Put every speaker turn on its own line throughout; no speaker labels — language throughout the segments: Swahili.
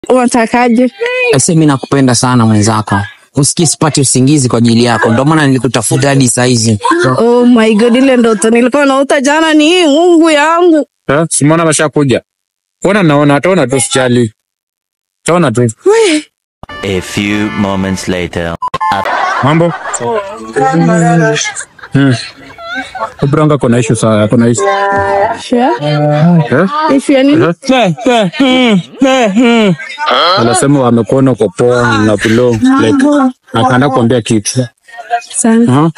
Unatakaje?
Sasa mimi nakupenda sana mwenzako, usikie sipati usingizi kwa ajili yako, ndio maana nilikutafuta hadi saa hizi.
Oh my god, ile ndoto nilikuwa naota jana ni hii Mungu yangu.
Eh, Simona washakuja. Ona naona ataona tu sijali. Taona tu.
A few moments later.
Mambo? Hmm. Ubranga kuna issue sawa, kuna issue.
Sure.
Eh?
If you need
Anasema wamekuona kwa poa na below like akaenda kuambia kitu.
sana.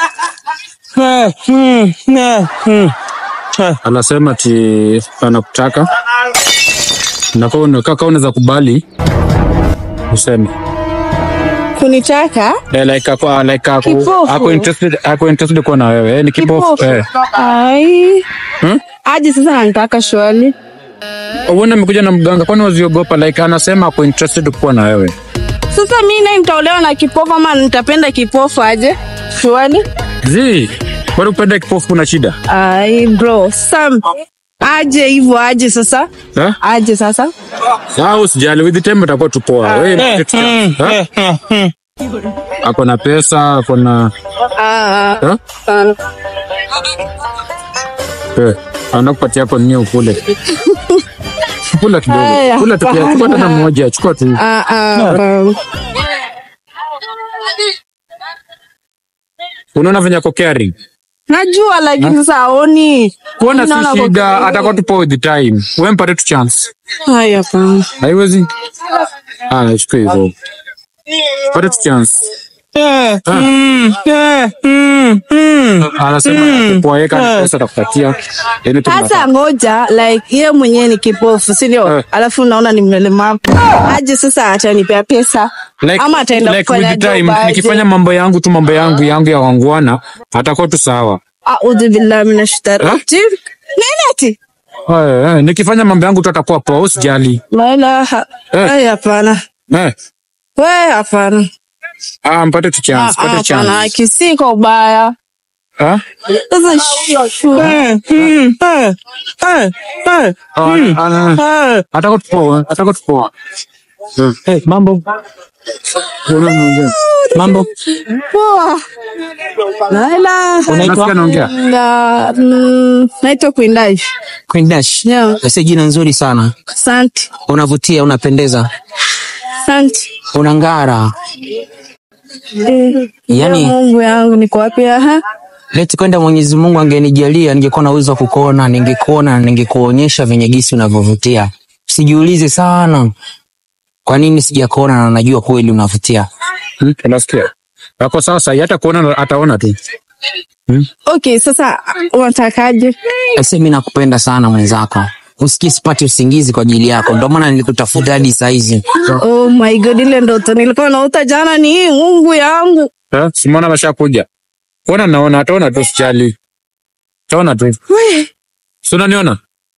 Aha. Anasema ti anakutaka. Na kama kaka unaweza kubali useme.
Kunitaka?
Eh, like ako like ako
Kipofu.
ako interested ako interested kuwa na wewe. Eh, ni kipofu.
Kipofu.
Eh.
Ai.
Hmm?
Aje sasa anataka shwali.
Uone amekuja na mganga, kwani waziogopa? Like anasema ako interested kuwa na wewe.
Sasa mimi naye nitaolewa na kipofu ama nitapenda kipofu aje? Shwali?
Zi, bado upende kipofu kuna shida?
Ai bro, Sam. Aje hivyo aje sasa?
Eh?
Aje sasa?
Ah, usijali, with the time utakuwa tu poa. Wewe ni kitu cha- eh? Ako na pesa, ako na
Ah,
eh?
sana.
Eh, anakupatia hapo nini ukule. Kula kidogo.
Aya,
Kula tu pia. Chukua tena moja, chukua tu.
Ah, ah, um,
Unaona venye ako caring.
najua lakini sasa aoni.
Kuona
Naona
si
ako
shida,
caring.
atakuwa tu poa with the time. Wewe mpate tu chance.
Haya hapana.
Haiwezi. Ah, chukua hivyo. Pate tu chance. Anasema poa yeka ni pesa atakupatia. Yaani tu
Sasa ngoja like yeye mwenyewe ni kipofu, si ndio?
Eh.
Alafu naona ni mlemavu. Aje sasa atanipea pesa
like,
ama ataenda
like
kufanya
with the time
job aje?
nikifanya mambo yangu tu mambo yangu yangu ya wangwana atakuwa tu sawa.
A'udhu billahi minash shaitani
Eh?
rajim. Nini ati?
Eh, eh, nikifanya mambo yangu tu atakuwa poa, usijali.
La ilaha.
Eh.
Ai hapana.
Eh,
We hapana.
ah, mpate tu
Ah,
chance,
ah,
pate
Hapana,
chance.
kisiko ubaya.
Ah?
Sasa shu. Eh, mm, eh, eh, eh,
Ah, ah,
eh.
atakuwa tu poa, atakuwa tu poa. Eh, eh, mambo.
Mambo,
Poa. La ilaha.
Unasikia naongea?
Na, mm, naitwa Kuindash.
Queen Dash.
Yeah.
Sasa jina nzuri sana,
Asante.
unavutia, unapendeza,
Asante.
unang'ara.
Eh,
Yaani-
Mungu yangu niko wapi aha?
Leti kwenda Mwenyezi Mungu angenijalia, ningekuwa na uwezo wa kukuona, ningekuona na ningekuonyesha venye gisi unavyovutia. Sijiulize sana kwa nini sijakuona, na najua kweli unavutia.
Hmm, Unasikia? Ako sawa sahi, hata kuona ataona tu.
Okay, sasa unatakaje?
Sasa mimi nakupenda sana mwenzako, usikie sipati usingizi kwa ajili yako, ndio maana nilikutafuta hadi saa hizi.
Oh my god, ile ndoto nilikuwa naota jana ni hii Mungu yangu.
Eh, Simona washakuja. Ona naona, ataona tu sijali. Taona tu. Si unaniona?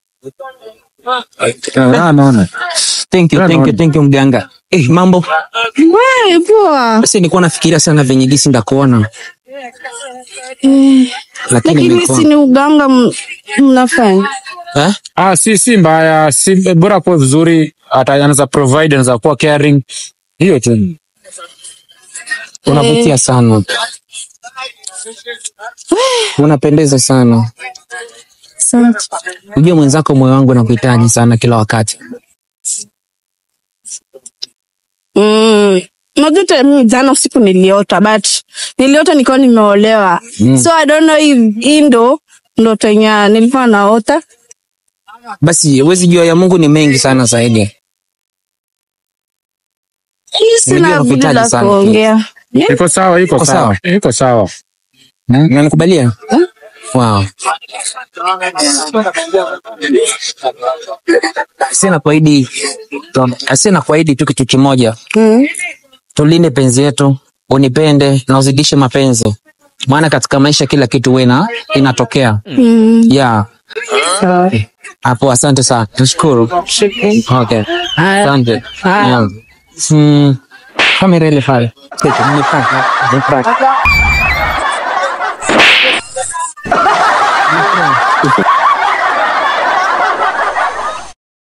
Ah, naona.
Thank you, thank you, thank you mganga. Eh, mambo
We, poa.
sasa, nilikuwa nafikiria sana venye gisi ndakuona,
Eh,
lakini
Lakini
nimekuona.
si ni uganga m- mnafanya?
Eh?
Ah, si si mbaya, si bora kuwa vizuri, ata anaweza provide, anaweza kuwa caring. Hiyo tu.
Unavutia sana, unapendeza sana.
Asante.
Ujue mwenzako, moyo wangu nakuhitaji sana kila wakati.
Mm. Unajua hata mimi jana usiku niliota but niliota nikiwa nimeolewa.
Mm.
So I don't know if hii ndo ndoto yenye nilikuwa naota.
Basi huwezi jua ya Mungu ni mengi sana zaidi.
Hii sina
Nilijua
budi
nakuhitaji
la
sana.
kuongea.
Iko sawa, iko
Iko
sawa. Iko sawa.
Unanikubalia? Wow. Sina kuahidi, sina kuahidi tu kitu kimoja,
Mm.
tulinde penzi yetu, unipende na uzidishe mapenzi, maana katika maisha kila kitu wena inatokea.
Mm.
Yeah.
Sawa.
Hapo, asante sana, nashukuru. Okay,
Haya.
asante.
Haya.
Yeah. Mm, kamera ile pale. Nipa- nipa-